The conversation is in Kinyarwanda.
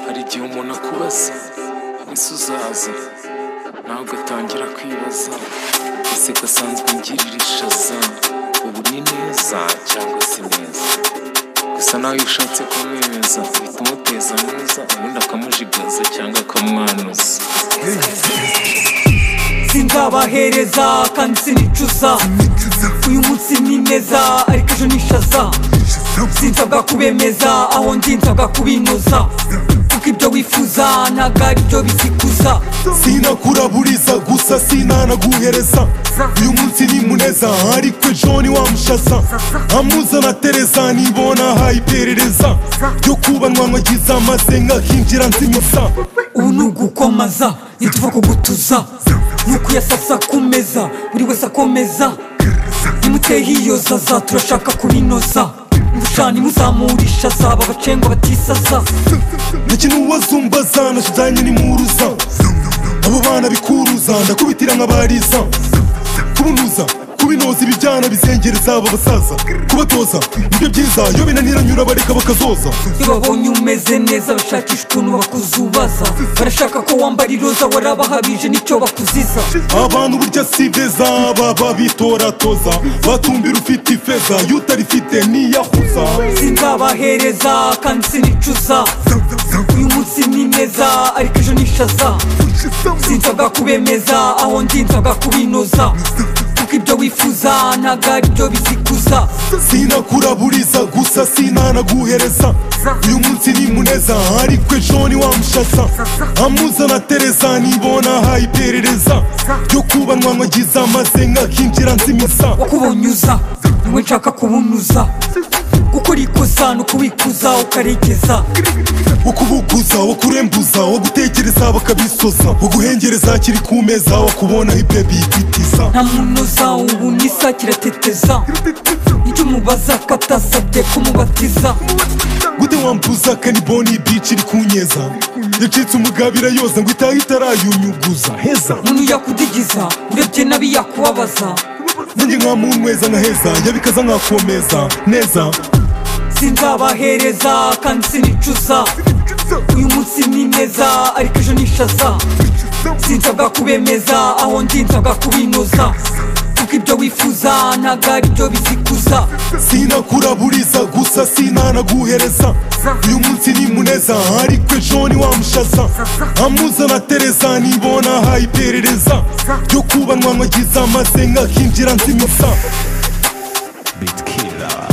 hari igihe umuntu akubaza umunsi uzaza nawe ugatangira kwibaza ese gasanzwe ngirira ishaza ubu ni neza cyangwa si neza gusa nawe iyo ushatse kumwemeza uhita umuteza neza ubundi akamujigaza cyangwa akamwanuza sinzabahereza kandi sinicuza uyu munsi ni neza ariko ejo nishaza sinsabwa kubemeza aho ndi nsabwa kubinoza kuko ibyo wifuza ntabwo ari byo bizikuza sinakuraburiza gusa sinanaguhereza uyu munsi ni muneza ariko ejo ni wa mushaza amuzana tereza nibona aha iperereza ryo kuba nkwagiza maze nkahinjira nzimiza ubu ni ugukomaza ntituva kugutuza ni ukuyasasa ku meza buri wese akomeza nimutehe iyo zaza turashaka kubinoza mushani muzamurisha zaba abacengwa batisasa ntakina uwazumbaza nashizanye n'imuruza abo bana bikuruza ndakubitira nk'abariza kubunuza kubinoza ibijyana bizengereza aba basaza kubatoza nibyo byiza iyo binaniranyura bareka bakazoza iyo babonye umeze neza bashakisha ukuntu bakuzubaza barashaka ko wambara iroza warabahabije nicyo bakuziza abantu burya si beza baba bitoratoza batumbira ufite ifeza iyo utarifite niyahuza sinzabahereza kandi sinicuza uyu munsi ni neza ariko ejo nishaza sinsabwa kubemeza aho ndi nsabwa kubinoza kuko ibyo wifuza ntabwo ari byo bizikuza sinakuraburiza gusa sinanaguhereza uyu munsi ni muneza ariko ejo ni wa mushaza amuzana tereza nibona aha iperereza ryo kuba nkwagiza maze nkahinjira nzimiza kubunyuza niwe nshaka kubunuza gukora ikosa ni ukubikuza ukaregeza ukubuguza wakurembuza wagutekereza bakabisoza waguhengereza kiri ku meza wakubona ibebi ititiza nta munoza ubu nisa kirateteza nicyo mubaza ko atasabye kumubatiza gute wambuza kaniboni bici iri kunyeza yacitse umugabira yoza ngo itaha itarayunyuguza heza umuntu yakudigiza urebye nabi yakubabaza nanjye nkamunyweza nkaheza yabikaza nkakomeza neza sinzabahereza kandi sinicuza uyu munsi ni neza ariko ejo nishaza sinsabwa kubemeza aho ndi nsabwa kubinoza kuko ibyo wifuza ntabwo ari byo bizikuza sinakuraburiza gusa sinanaguhereza uyu munsi ni muneza ariko ejo ni wa mushaza amuzana tereza nibona aha iperereza ryo kuba nkwagiza maze nkahinjira nzimiza bitkira